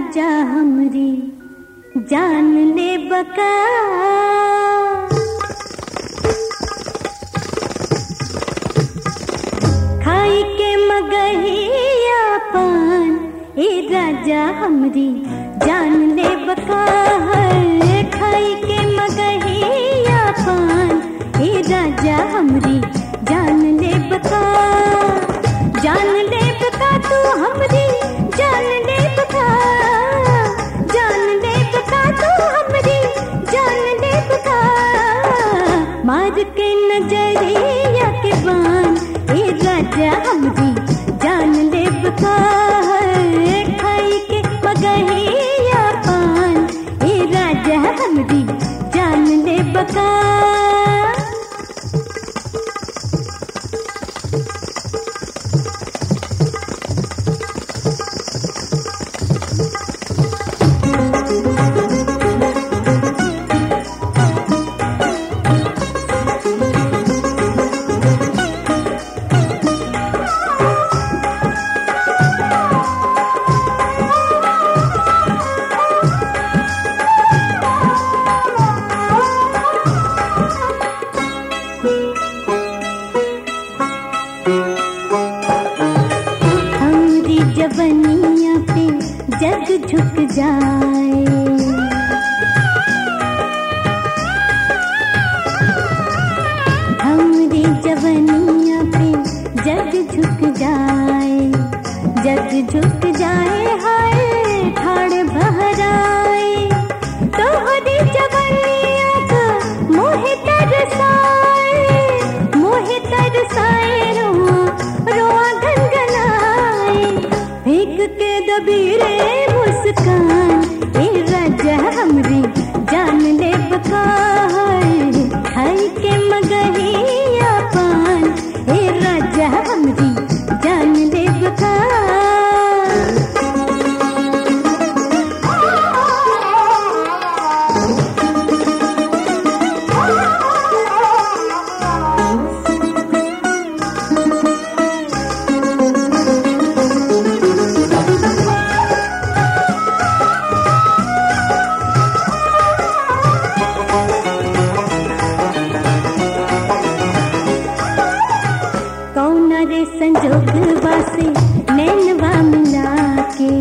राजा हमरी जान ले बका खाई के मगहिया पान ए राजा हमरी जान ले बका है खाई के मगहिया पान ए राजा हमरी जान ले बका जान ले बका तू हमरी जान ले बका जान ले बका तू हमरी जान ले बका मार के नजरिया के बान ए राजा हमरी जान ले बका खाई के मगहिया पान ए राजा हमरी जान ले बका हमरी जवनिया पे जग झुक जाए हमरी जवनिया पे जग झुक जाए जग झुक जाए हाय ठाड़ बहराए तोहरी जवनिया का मोहे तरसाए मोहे तरसाए रोआ रोआ गनगनाए फेंक के दबीरे मुस्कान ए राजा हमरी जान ले बकाए खाई के मगहिया पान ए राजा हमरी जान ले बका कौन रे संजोगवा से नैनवा मिला के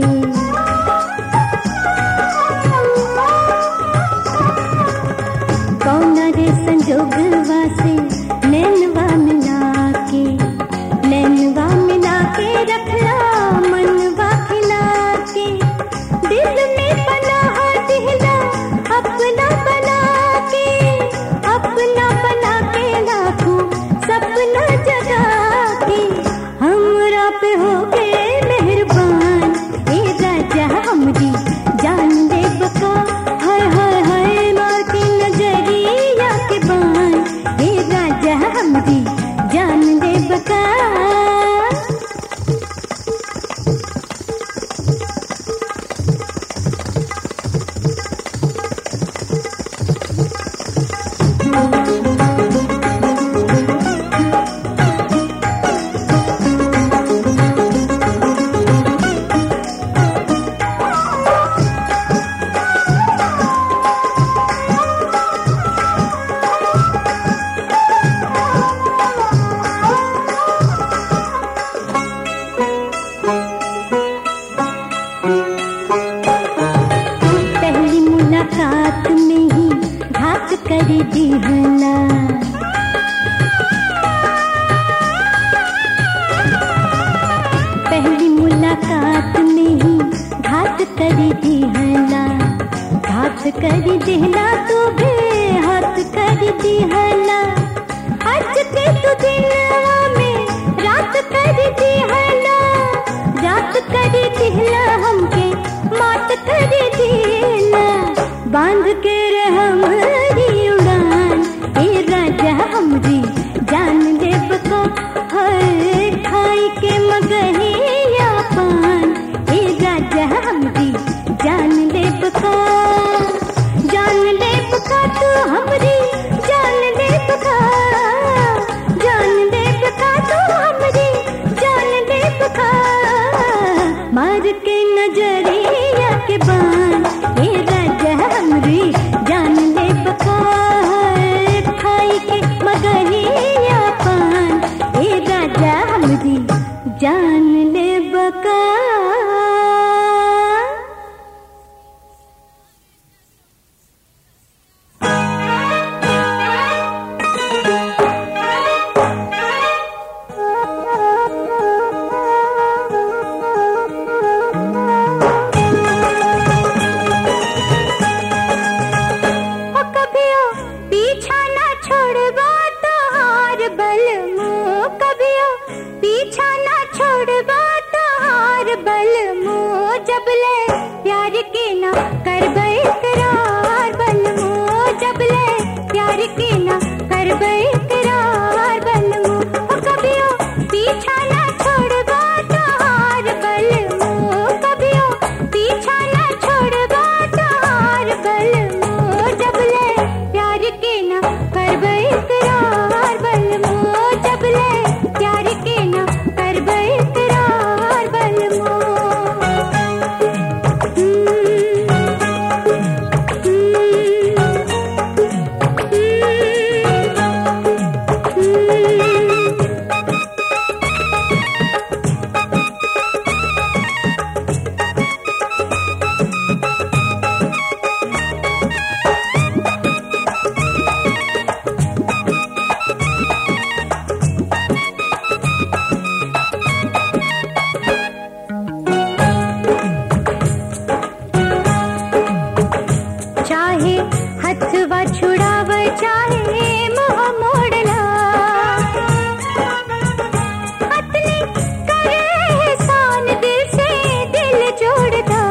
कौन रे संजोगवा से नैनवा मिला के नैनवा मिला के रखला मनवा खिला के दिल में पनाह दिहला अपना बना के अपना बना के लाखों सपना जगा के हमरा पे हो गए मेहरबान ए राजा हमरी जान दे बका हाय हाय हाय मार के नजरिया के बान ए राजा हमरी जान दे बका पहली मुलाकात में ही घात कर दिहला पहली मुलाकात में ही घात कर दिहला घात कर दिहला तू भी हाथ कर दिहला आज के तू दिलवा में रात कर दिहला रात कर दिहला हमके मात कर दिहला बांध के रहम उड़ान ए के ना करबै करार बनमो जबले प्यार के ना करबै करार बनमो ओ कभियो पीछा ना छोड़बा तार बलमो कभियो पीछा ना छोड़बा तार बलमो जबले प्यार के ना करबै करार बलमो जबले प्यार के ना करबै करार बलमो चाहे हथवा छुड़ाव चाहे मुँह मोड़ला अपने करे एहसान दिल से दिल जोड़ता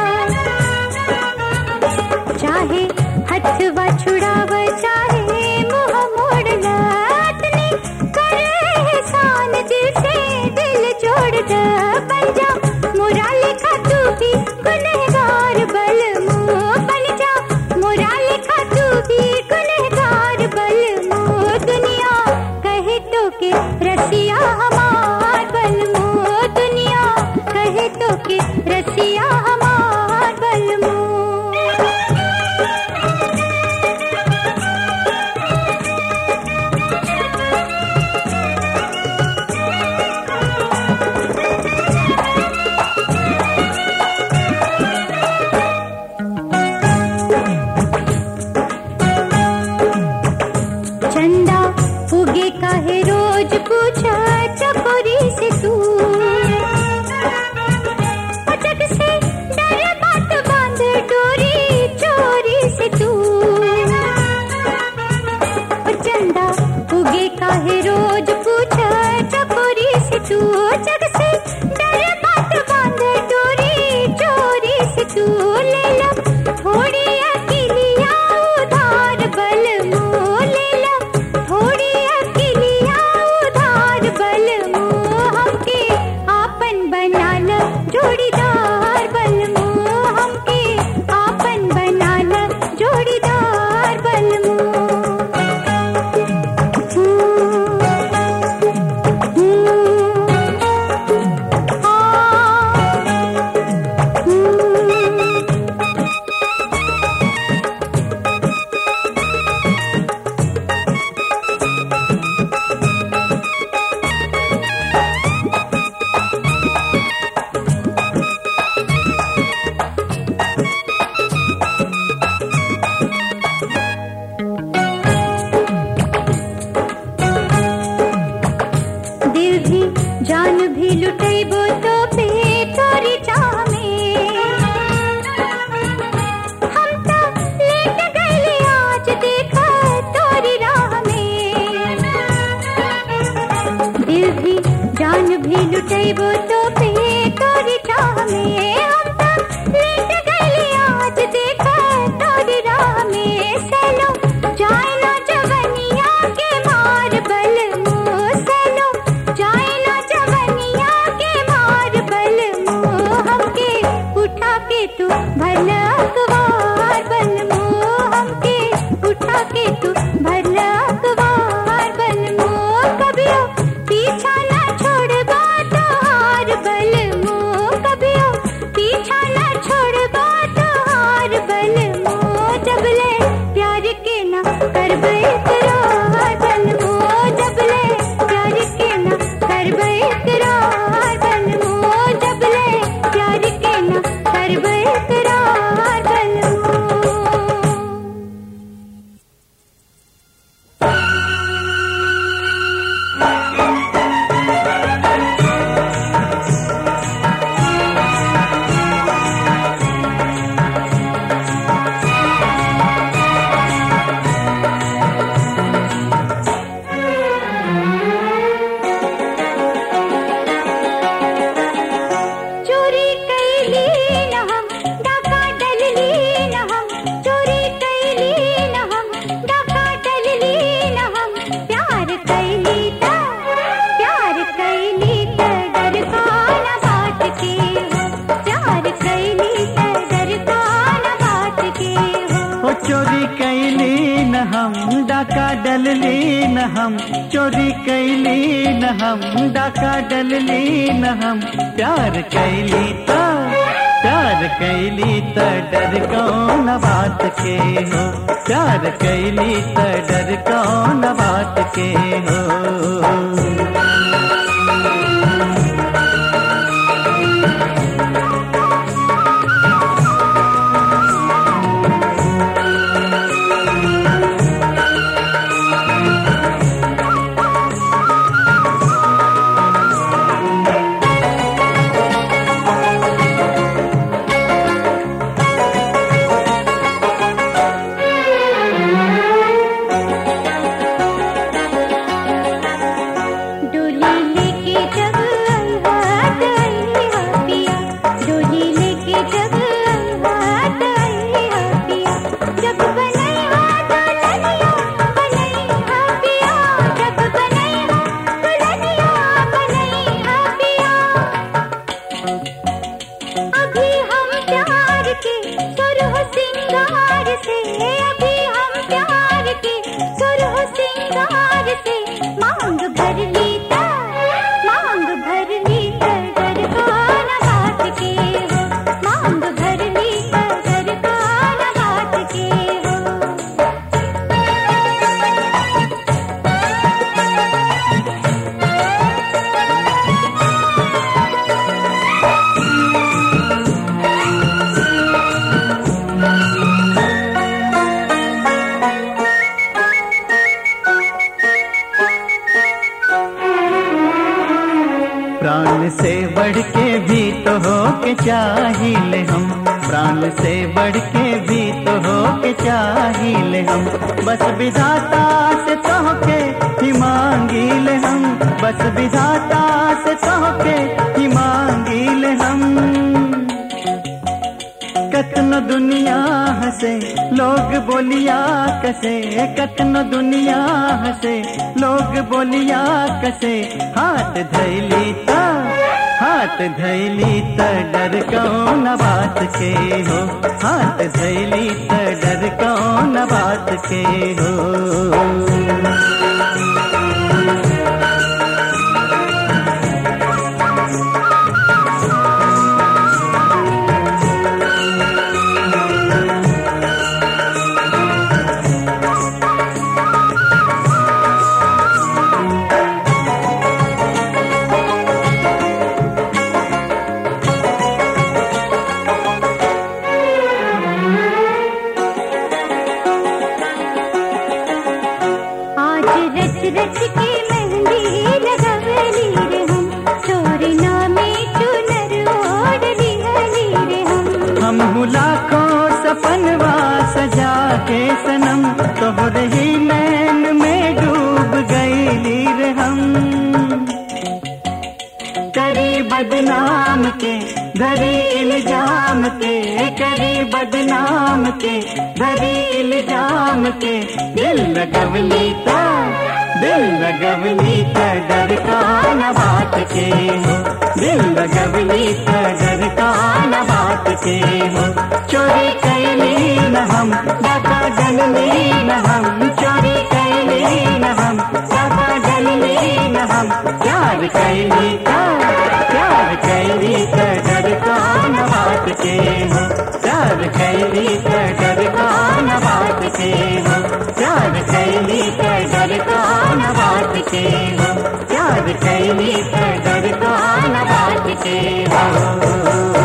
चाहे हथवा छुड़ाव चाहे मुँह मोड़ला अपने करे एहसान दिल से दिल जोड़ता बन जा मोरा लिखा तू भी गुनहगार बल मुँह बन जा मोरा लिखा तू भी गुनहगार बल मुँह दुनिया कहे तो के रसिया हमार बल मुँह दुनिया कहे तो के रसिया हमार बल मुँह चंदा उगे काहे रोज पूछा चकोरी से तू अटक से डर बात बांध डोरी चोरी से तू ओ चंदा उगे काहे रोज पूछा चकोरी से तू जग से डर बात बांध डोरी चोरी से तू ले लो थोड़ी अकेलिया उधार बल मुँह ले लो थोड़ी अकेलिया उधार बल मुँह हमके आपन बना लो जोड़ीदार बल मुँह हमके आपन बना लो जोड़ीदार बल मुँह दिल भी जान भी लुटेबो तो पे तोरी चाह में हम तो लेट गए आज देखा तोरी राह में दिल भी जान भी लुटेबो तो पे तोरी चाह में हम तो लेट गए आज देखा तोरी राह में सलो जाए ना जवनिया के मार बल मुँह सलो जाए ना जवनिया के मार बल मुँह हमके उठा के तू भर अखबार बल मुँह हमके उठा के तू भर अखबार बल मुँह कभियो पीछा ना छोड़बा तोहार बल मुँह कभियो पीछा ना छोड़बा तोहार बल मुँह जबले प्यार के ना करबै करार बल मुँह जबले प्यार के ना करबै करार बल मुँह जबले प्यार के ना करबै करार बल मुँह न हम डाका डलली न हम चोरी कैली न हम डाका डलली न हम प्यार कैली त प्यार कैली त डर कौन बात के हो प्यार कैली त डर कौन बात के हो डोली लेके जब हाथ आईहा पिया डोली लेके जब हाथ आईहा पिया जब बनैहा दुल्हनिया बनैहा पिया जब बनैहा दुल्हनिया बनैहा पिया अभी हम प्यार के सुरह सिंगार से अभी हम प्यार के सुरह सिंगार से मांग भर ली ता मांग भर ली ता डर कौन बात के हो मांग भर ली ता डर कौन बात के हो प्राण से बढ़ के भी तो हो के चाहिए हम प्राण से बढ़ के भी तो हो के चाहिए हम बस विधाता से तो के ही मांगिल हम बस विधाता से तो के ही मांगिल हम कतनो दुनिया हंसे लोग बोलिया कसे कतनो दुनिया हंसे लोग बोलिया कसे हाथ धैली त हाथ धैली त डर कौन बात के हो हाथ धैली त डर कौन बात के हो आज रच रच के मेहंदी लगवली रे हम तोरे नामे चुनर ओढ़ली हली रे हम हम लाखों सपनवा सजा के सनम तोहरे ही नैन में डूब गईली रे हम करी बदनाम के धरी इल्जाम के करी बदनाम के धरी इल्जाम के दिल लगवली ता दिल लगवली ता डर कौन बात के हो दिल लगवली ता डर कौन बात के हो चोरी कैली न हम डाका डलली न हम चोरी कैली न हम डाका डलली न हम प्यार कैली ता प्यार कैली ता डर कौन बात के हो प्यार कैली ता डर कौन बात के हो प्यार कैली ता डर कौन बात के हो प्यार कैली ता डर कौन बात के हो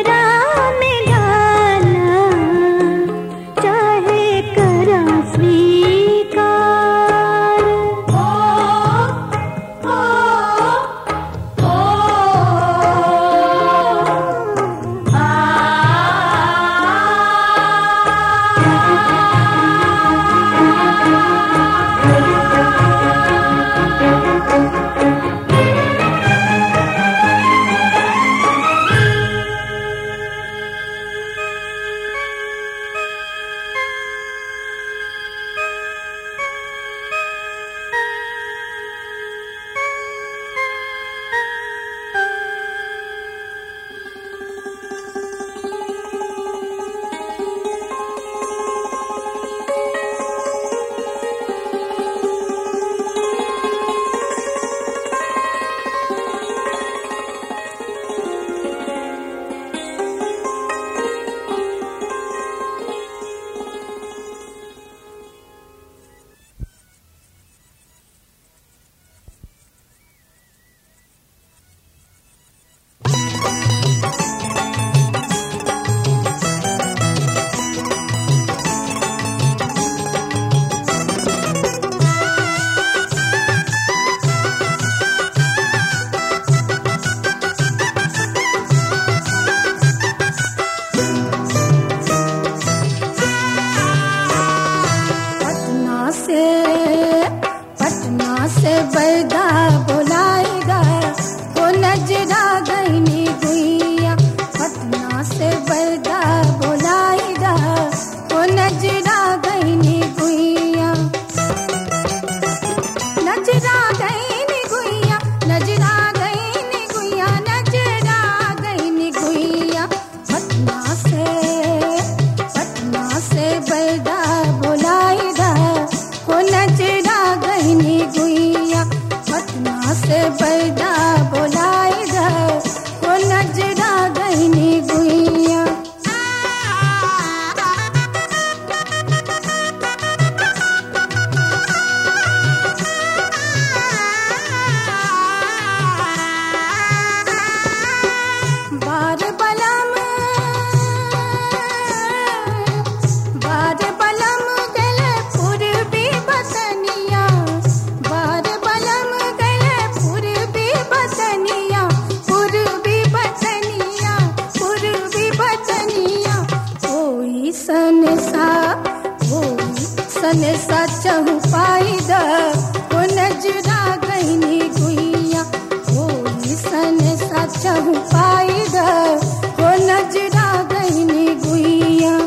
नजरा मिलाना चाहे करा स्वीकार ओ ओ ओ पटना से पटना से बैदा बुलाएगा वो नजरा गईनी गुइया पटना से बैदा बुलाएगा वो नजरा गईनी गुइया नजरा गईनी गुइया नजरा गईनी गुइया नजरा गईनी गुइया पटना से पटना से बैदा बुलाएगा वो नजरा गईनी गुइया पटना से बैदा बुलाएगा वो नजरा गईनी गुइया बार बलम बार बलम गले पूर्वी बसनिया बार बलम गले पूर्वी बसनिया पूर्वी बसनिया पूर्वी बसनिया कोई सन सा कोई सन सा चहु पाई द वो नजरा गईनी गुइया कोई सन सा चहु पाई द वो नजरा गईनी गुइया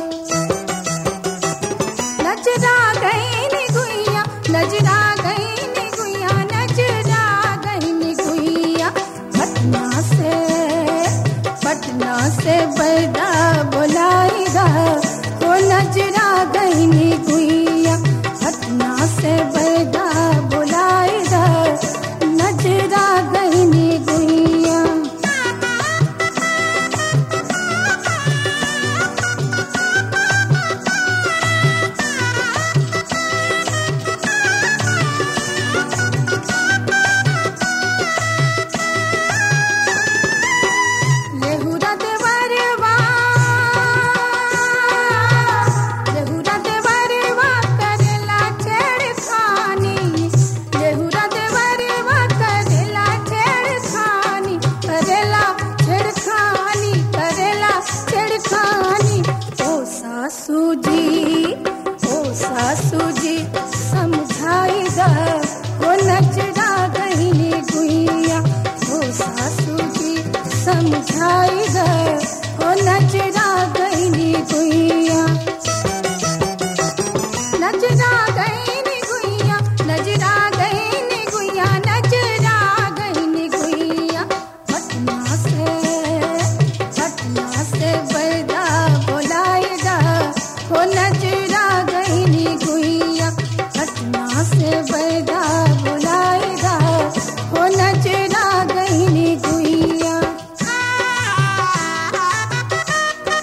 नजरा गईनी गुइया नजरा गईनी गुइया नजरा गईनी गुइया पटना से पटना से बैदा बुलाएगा वो नजरा गईनी गुइया पटना से बैदा बुलाएगा नजरा गईनी गुइया लेहुरा देवरवा लेहुरा देवरवा करेला छेड़खानी लेहुरा देवरवा करेला छेड़खानी करेला छेड़खानी करेला छेड़खानी ओ सासू जी ओ सासू जी समझाई दा वो नजरा गईनी गुइया ओ सासू जी समझाई दा वो नजरा गईनी गुइया नजरा गईनी गुइया नजरा गईनी गुइया नजरा गईनी गुइया पटना से पटना से बैदा बुलाएगा वो नजरा गईनी गुइया पटना से बैदा बुलाएगा वो नजरा गईनी गुइया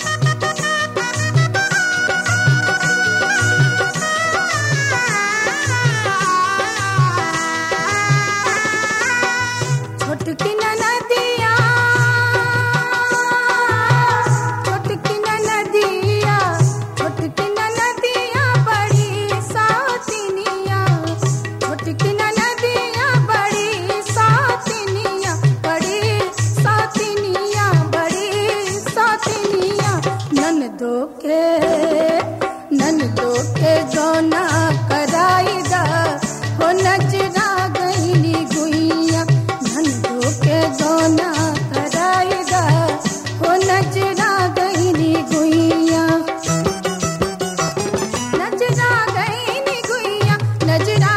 दो के नन दो के जोना कराईदा हो नजरा गईनी गुइया नन दो के जोना कराईदा हो नजरा गईनी गुइया नजरा गईनी गुइया नजरा